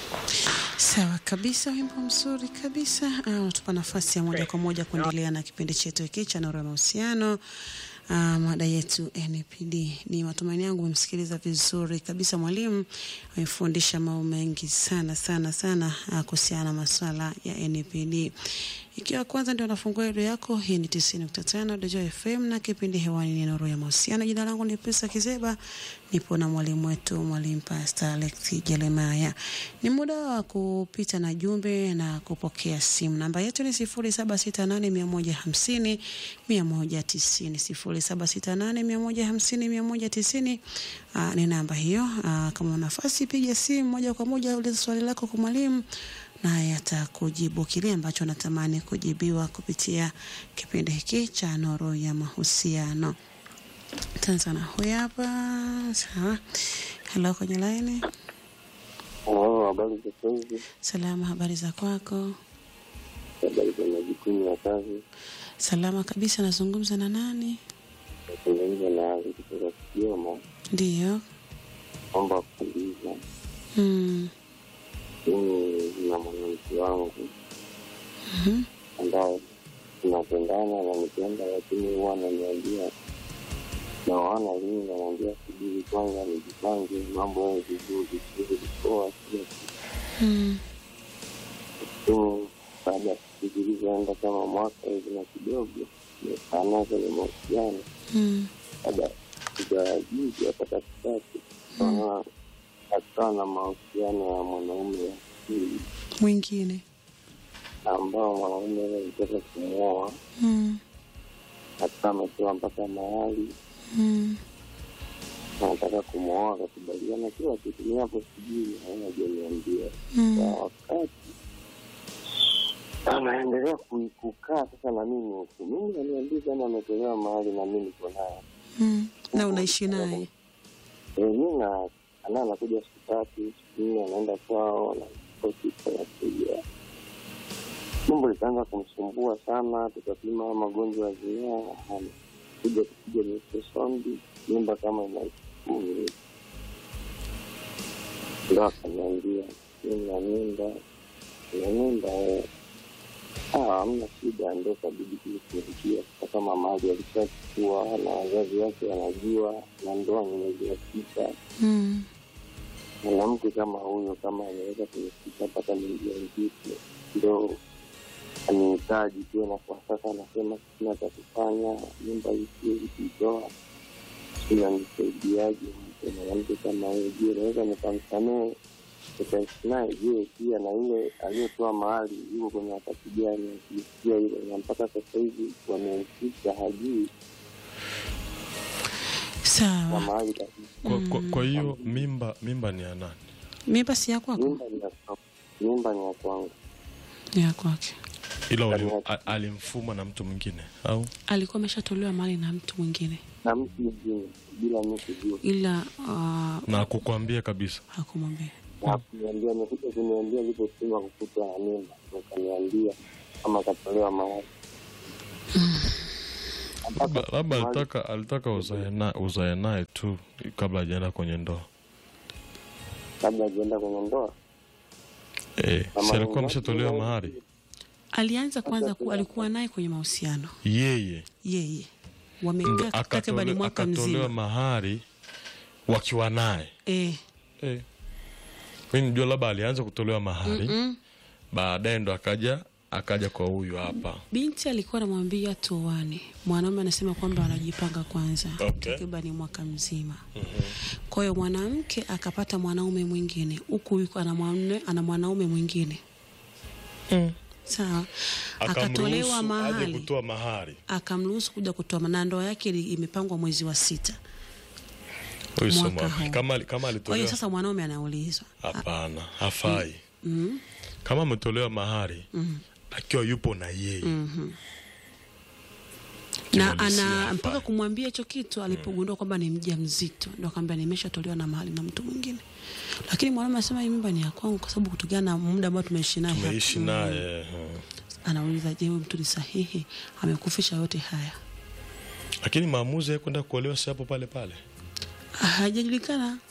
Sawa kabisa, wimbo mzuri kabisa unatupa nafasi ya moja kwa moja kuendelea na kipindi chetu hiki cha Nuru ya Mahusiano. Uh, mada yetu NPD. Ni matumaini yangu umemsikiliza vizuri kabisa. Mwalimu amefundisha mambo mengi sana sana sana uh, kuhusiana na masuala ya NPD. Ikiwa kwanza ndio unafungua redio yako, hii ni 90.5 Dodoma FM na kipindi hewani ni Nuru ya Mahusiano. Jina langu ni Pesa Kizeba, nipo na mwalimu wetu mwalimu Pastor Alex Jeremiah. Ni muda wa kupita na jumbe na kupokea simu. Namba yetu ni 0768150150 190 0768150190 uh, ni namba hiyo. Uh, kama nafasi piga simu moja kwa moja, uliza swali lako kwa mwalimu naye atakujibu kile ambacho natamani kujibiwa kupitia kipindi hiki cha Nuru ya Mahusiano. Tanzania huyu hapa. Sawa, halo, kwenye laini. Oh, habari za kazi? Salama, habari za kwako? Habari za majukumu ya kazi? Salama kabisa. Nazungumza na nani? Nazungumza na Ali kutoka Kigoma. Ndiyo. Naomba kuuliza, Mm. mimi na mwanamke wangu Mhm. ambaye tunapendana na nipenda, lakini huwa ananiambia na wana lini, ananiambia subiri kwanza nijipange mambo yawe vizuri, siwezi kuoa kila kitu. Mm. Lakini baada ya siku zilizoenda kama mwaka hivi na kidogo, nimekaa naye kwenye mahusiano Mm. baada ya juzi hapa katikati akawa akawa na mahusiano ya mwanaume wa pili Mwingine. ambao mwanaume ule alitaka kumwoa, Mm. akawa ametoa mpaka mahali Mm. anataka kumwoa, akakubaliana kila kitu. Ni hapo sijui hajaniambia Mm. kwa wakati anaendelea ku- kukaa sasa na mimi huku, mimi aniambia kama ametolewa mahali na mimi niko naye Mm. Na unaishi naye? Eh, mi na ana anakuja siku tatu siku nne anaenda kwao nakuja tumbo likaanza kumsumbua sana, tukapima magonjwa ya zinaa, hana kuja kupiga mitosombi mimba kama ina kumi, ndo akaniambia nina mimba, ina mimba eh. Ah, hamna shida, ndo kabidi kulishughulikia sasa. Kama mali alishachukua na wazazi wake wanajua, na ndoa ni mwezi wa sita Mm. mwanamke kama huyo kama anaweza kunifikisha mpaka mjamzito, ndo anihitaji tena. Kwa sasa anasema sina cha kufanya, nyumba hii siwezi kuitoa, inanisaidiaje? Mke mwanamke kama huyo, je, naweza nikamsamehe nikaishi naye? Je, pia na yule aliyetoa mahali yuko kwenye wakati gani? Akisikia hilo, na mpaka sasa hivi wamemfikisha, hajui na Sawa. mahali kabisa. Kwa, kwa, kwa hiyo mimba mimba ni ya nani? Mimba si ya kwako? Nyumba ni ya kwangu, nyumba ni ya kwangu. Ni ya kwake. Ila wali, a- alimfuma na mtu mwingine au Alikuwa ameshatolewa mali na mtu mwingine, na mtu mwingine bila mi kujua, ila uh, na kukwambia kabisa? hakumwambia. na kuniambia, amekuja kuniambia alipopima kukuta na mimba, ndo kaniambia kama katolewa mahali Labda labda alitaka alitaka uzae na- uzae naye tu kabla hajaenda kwenye ndoa. kabla ajienda kwenye ndoa. Eh, Kama si alikuwa ni- ameshatolewa ni- mahari Alianza kwanza ku, alikuwa naye kwenye mahusiano yeye, yeye, ndo wamekaa takriban akatole- mwaka akatolewa mzima mahari wakiwa naye eh. eh. Mi nijua labda alianza kutolewa mahari Mm. baadaye ndo akaja akaja kwa huyu hapa Binti alikuwa anamwambia tuoane, mwanaume anasema kwamba anajipanga kwanza Okay. takriban mwaka mzima. Kwa hiyo mwanamke akapata mwanaume mwingine, huku yuko ana mwanaume ana mwanaume mwingine sawa, akatolewa akamruhusu aje mahali kutoa mahari. akamruhusu kuja kutoa, na ndoa yake ili- imepangwa mwezi wa sita. Huyu sio Mwaka mwa- huu. kama kama Kwa hiyo alitolewa sasa mwanaume anaulizwa hapana, hafai. mm, Kama ametolewa mahari mm, akiwa yupo na yeye mhm. na Kiuhalisia ana hafai. mpaka kumwambia hicho kitu alipogundua kwamba ni mja mzito, ndo akamwambia nimeshatolewa na mahali na mtu mwingine, lakini mwanaume anasema hii mimba ni ya kwangu kwa sababu kutokana na muda ambao tumeishi naye hapa. tumeishi Mm. naye hmm. Anauliza, je, huyu mtu ni sahihi? Amekufisha yote haya? lakini maamuzi ya kwenda kuolewa si hapo pale pale Hajajulikana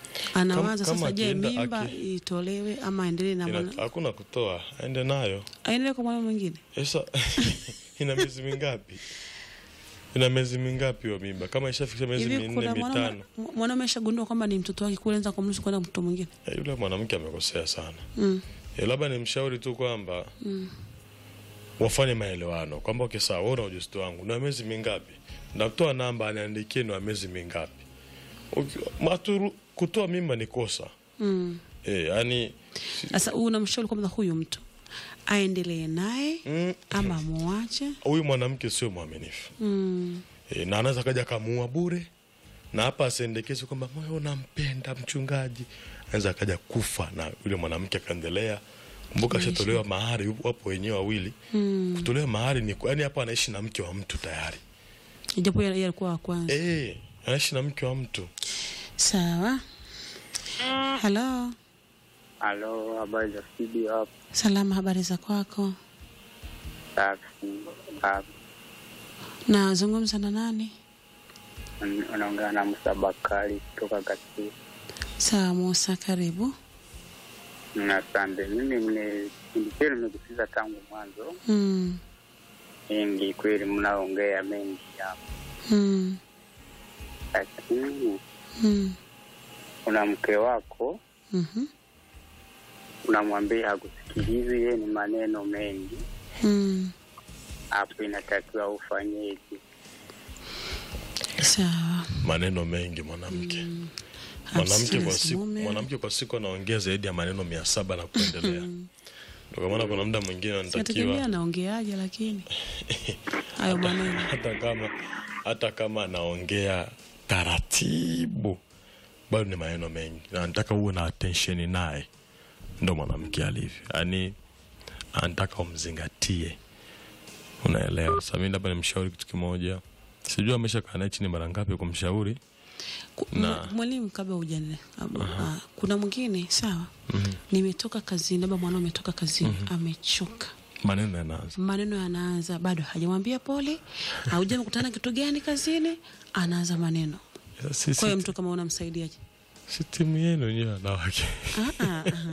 anawaza Kama- sasa, kama je, akienda mimba aki- itolewe ama aendelee na Ina- mwana hakuna kutoa aende nayo aendelee kwa mwana mwingine? sasa ina miezi mingapi ina miezi mingapi hiyo mimba kama ishafikisha miezi Hivi minne kuna mwanaume mitano mwanaume ashagundua kwamba ni mtoto wake kule, anza kumruhusu kwenda mtoto mwingine? Eh, yule mwanamke amekosea sana Mm. Eh, labda ni mshauri tu kwamba wafanye maelewano kwamba okay, sawa wewe una ujauzito wangu na miezi mingapi nakutoa namba aniandikie ni wa miezi mingapi Uki- maturu, kutoa mimba ni kosa Mm. eh, yani Sasa unamshauri kwamba huyu mtu aendelee naye mm, ama muache? huyu mwanamke sio mwaminifu Mm. e, na anaweza kaja kamuua bure na hapa asiendekeze kwamba moyo unampenda mchungaji anaweza akaja kufa na yule mwanamke akaendelea kumbuka ashatolewa mahari yupo- wapo wenyewe wawili Mm. kutolewa mahari ni yani hapo anaishi na mke wa mtu tayari Ijapo yeye alikuwa wa kwanza. e, anaishi na mke wa mtu Sawa. Halo. Halo, habari za studio hapo? Salama, habari za kwako? Safi. Hapo Nazungumza na nani? unaongea na Musa Bakari kutoka Kasisi. Sawa Musa, karibu. Na Asante. Mimi mne kipindi chenu nimekusikiza tangu mwanzo, Mm. mengi kweli, mnaongea mengi hapo, Mm. lakini Mm. una mke wako Mhm. unamwambia hakusikilizi, yeye ni maneno mengi Mm. hapo, inatakiwa ufanyeje? Sawa. maneno mengi mwanamke mwanamke kwa siku Mume. mwanamke kwa siku anaongea zaidi ya maneno mia saba na kuendelea ndio kwa maana kuna muda mwingine Sinategemea anatakiwa anaongeaje, lakini hayo maneno hata kama hata kama anaongea taratibu bado ni maneno mengi na anataka uwe na attention naye ndo mwanamke alivyo yaani anataka umzingatie unaelewa sasa mimi labda nimshauri kitu kimoja sijui amesha kaa naye chini mara ngapi kumshauri Ku- Na- mwa- mwalimu, kabla ujane kuna mwingine sawa, nimetoka kazini, labda mwanao ametoka kazini amechoka, maneno yanaanza maneno yanaanza, bado hajamwambia pole, hauja mkutana kitu gani kazini, anaanza maneno. si, Kwa hiyo si, mtu kama unamsaidiaje? si timu yenu wenyewe wanawake Ah, ah, aha.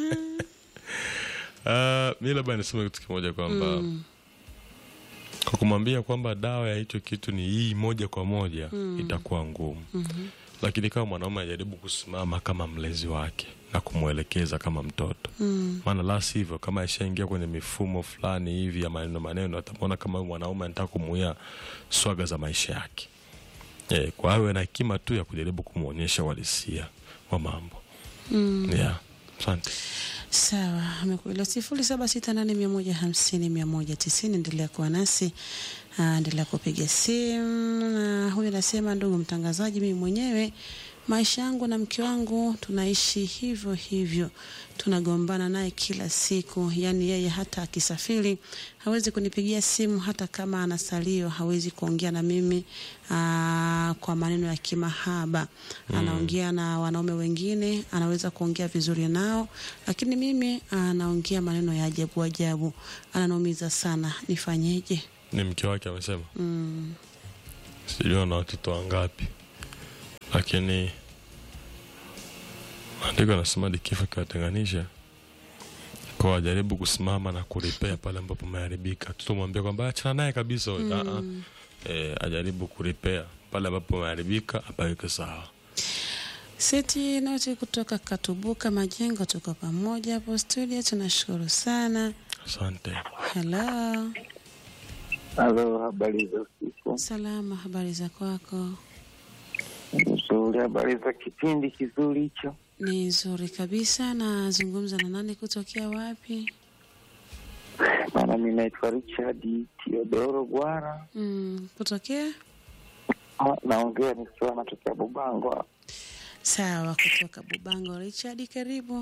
Uh, mi labda niseme kitu kimoja kwamba kwa kumwambia kwamba dawa ya hicho kitu ni hii moja kwa moja itakuwa ngumu lakini kama mwanaume ajaribu kusimama kama mlezi wake na kumwelekeza kama mtoto maana la sivyo kama ishaingia kwenye mifumo fulani hivi ya maneno maneno atamwona kama huyu mwanaume anataka kumuia swaga za maisha yake e, kwa awe na hekima tu ya kujaribu kumwonyesha uhalisia wa mambo yeah. asante Sawa, amekuelewa. sifuri saba sita nane mia moja hamsini mia moja tisini. Endelea kuwa nasi, ah, endelea kupiga simu. Na huyu anasema, ndugu mtangazaji, mimi mwenyewe maisha yangu na mke wangu tunaishi hivyo hivyo, tunagombana naye kila siku. Yaani yeye hata akisafiri hawezi kunipigia simu, hata kama ana salio hawezi kuongea na mimi aa, kwa maneno ya kimahaba. Anaongea na wanaume wengine, anaweza kuongea vizuri nao, lakini mimi anaongea maneno ya ajabu ajabu, ananiumiza sana. Nifanyeje? ni mke wake amesema Mm. sijui ana watoto wangapi lakini maandiko anasema hadi kifo kiwatenganisha kwa ajaribu kusimama na kuripea pale ambapo umeharibika tutomwambia kwamba achana naye kabisa huyo. Ah, ah. Eh, ajaribu kuripea pale ambapo umeharibika apaweke sawa Seti noti kutoka Katubuka Majengo, tuko pamoja hapo studio, tunashukuru sana. asante Hello, Halo, habari za usiku. salama, habari za kwako? Nzuri, habari za kipindi kizuri hicho. Ni nzuri kabisa. Nazungumza na nani, kutokea wapi? Maana mi naitwa Richard Teodoro Gwara, Mm, kutokea Ah, naongea nikiwa natokea Bubango hapa. sawa, kutoka Bubango. Richard, karibu.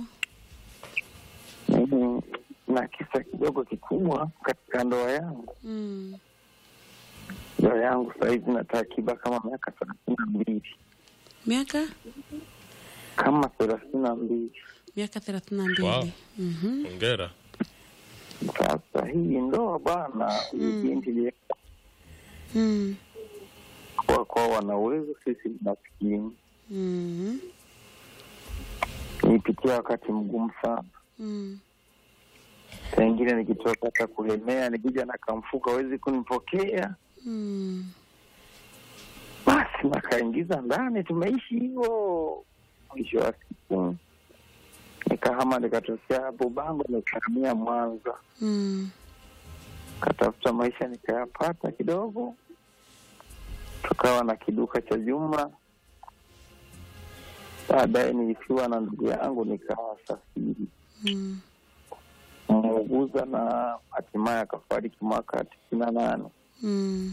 Mimi na kisa kidogo kikubwa katika ndoa yangu. Mm, Ndoa yangu sahizi na takriban kama miaka thelathini na mbili miaka kama thelathini na mbili. miaka thelathini na mbili. Wow. Mhm. ongera Sasa hii ndoa bwana, huyu Mm. binti ile Mm, kwa kwa wana uwezo, sisi ni maskini. mhm. Nilipitia wakati mgumu sana. Mm. Saa ingine nikitoka hata kulemea, nikija na kamfuko hawezi kunipokea, Mm. basi nakaingiza ndani, tumeishi hivyo. Mwisho wa siku nikahama, nikatokea hapo Bango, nikahamia Mwanza, Mm. katafuta maisha nikayapata kidogo, tukawa na kiduka cha jumla. Baadaye nilifiwa na ndugu yangu, nikawa safiri Mm. muuguza na hatimaye akafariki mwaka tisini na nane. Mm.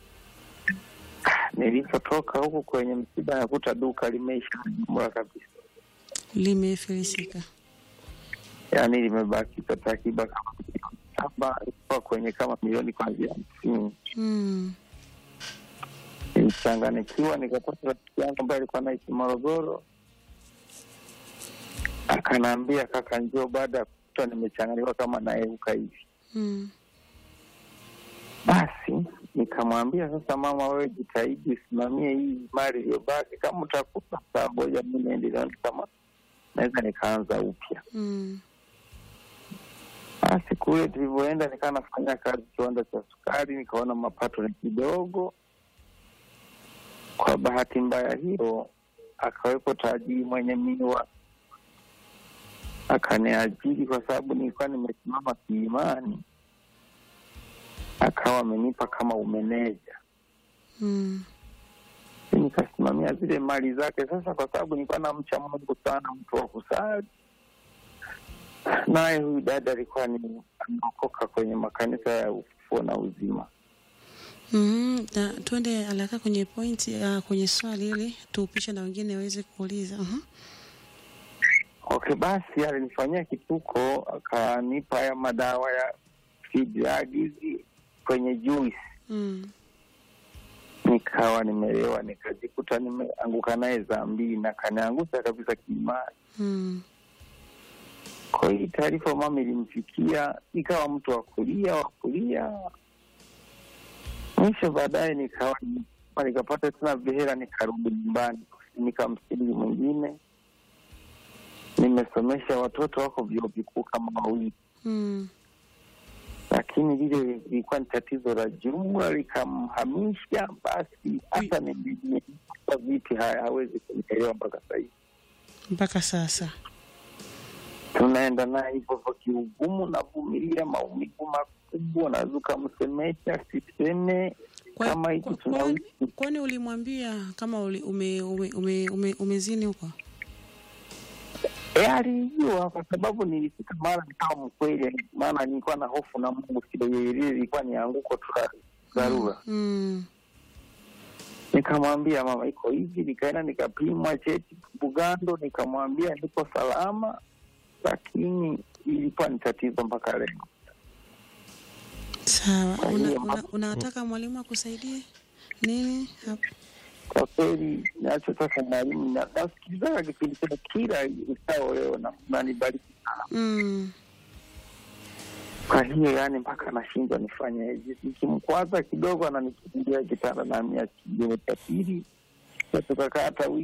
Nilipotoka huku kwenye msiba, nakuta duka limeisha jumla kabisa, Limefilisika. yaani limebakiza takriban kama milioni saba ilikuwa kwenye kama milioni kwanzia hamsini. Mm. Nilichanganikiwa, nikapata rafiki yangu ambaye alikuwa naishi Morogoro, akanaambia kaka, njoo baada ya kukuta nimechanganikiwa kama naeuka hivi. Mm. Basi nikamwambia sasa, mama, wewe jitahidi usimamie hii mali iliyobaki, kama utakuta saa moja mi niendelea, kama naweza nikaanza upya. Mm. Basi kule tulivyoenda, nikawa nafanya kazi kiwanda cha sukari, nikaona mapato ni kidogo. Kwa bahati mbaya hiyo, akawepo tajiri mwenye miwa akaniajiri, kwa sababu nilikuwa nimesimama kiimani, akawa amenipa kama umeneja Mm. nikasimamia zile mali zake. Sasa kwa sababu nilikuwa namcha Mungu sana, mtu wa kusali, naye huyu dada alikuwa ni ameokoka kwenye makanisa ya ufufuo na uzima. Mm. Na tuende haraka kwenye point uh, kwenye swali ili tuupishe na wengine waweze kuuliza. Uh-huh. Okay, basi alinifanyia kituko, akanipa haya madawa ya free drug hizi kwenye juice, Mm. nikawa nimelewa, nikajikuta nimeanguka naye zambini na kaniangusha kabisa kiimani. Mm. Kwa hii taarifa mama ilimfikia, ikawa mtu wa kulia wa kulia. Mwisho baadaye nikawa nikapata tena vihela, nikarudi nyumbani, nikamsili mwingine. Nimesomesha watoto wako vyuo vikuu kama wawili, Mm. lakini lile lilikuwa ni tatizo la jumla, likamhamisha. Basi hata nimejua vipi haya hawezi kunielewa mpaka sahizi. Mpaka sasa. tunaenda naye hivyo hivyo kiugumu, navumilia maumivu makubwa, naweza ukamsemesha siseme Kwa- kama hiki kwa- tunaishi. kwani- Kwani ulimwambia kama uli, ume, ume, ume, ume, umezini huko? E, alijua kwa sababu nilifika mara nikawa mkweli, maana nilikuwa na hofu na Mungu kidogo, ile ilikuwa ni anguko tu la dharura. Mm. Nikamwambia mama, iko hivi, nikaenda nikapimwa cheti Bugando, nikamwambia niko salama, lakini ilikuwa ni tatizo mpaka leo. Sawa. Kwa Una, hiyo una, hapo- unataka mwalimu akusaidie nini hapo? Kwa kweli nachotaka mwalimu, na- nasikilizaga kipindi chenu kila ikao leo na nanibariki sana. Mm. Kwa hiyo yani, mpaka nashindwa nifanye hivi, nikimkwaza kidogo ananikimbia kitanda na mia kingine cha pili, tukakaa hata wiki